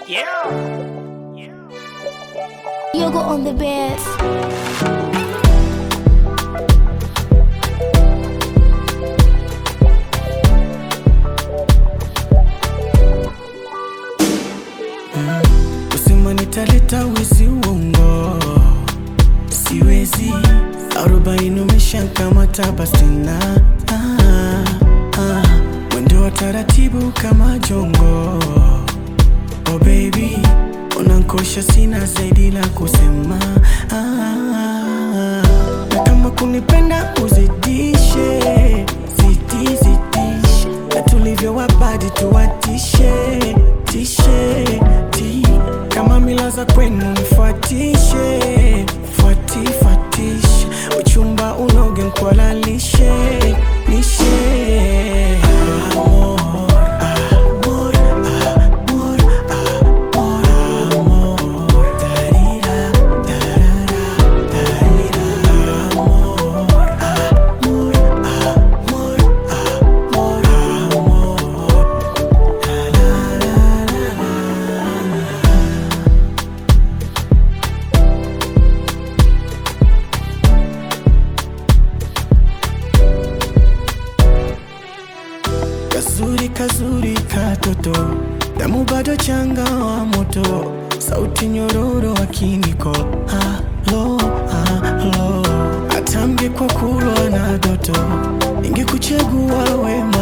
Yoga on the bed. Usema nitaleta wizi uongo, siwezi. Arobaini umeshakamata basi na ah, ah. Mwendo wa taratibu kama jongo, oh baby, unankosha, sina zaidi la kusema ah, na kama kunipenda uzidishe, zidi zidishe, na tulivyo wabadi tuwatishe tishe ti kama mila za kwenu nifuatishe fuati fuatishe uchumba unoge nkwalalishe nishe amor, amor, amor, amor, amor, darira, darara, darira, amor, amor, amor, amor, amor. Kazuri kazuri katoto, damu bado changa wa moto, sauti nyororo wa kiniko, halo halo, atamge kwa kulwa na doto, ingekuchagua we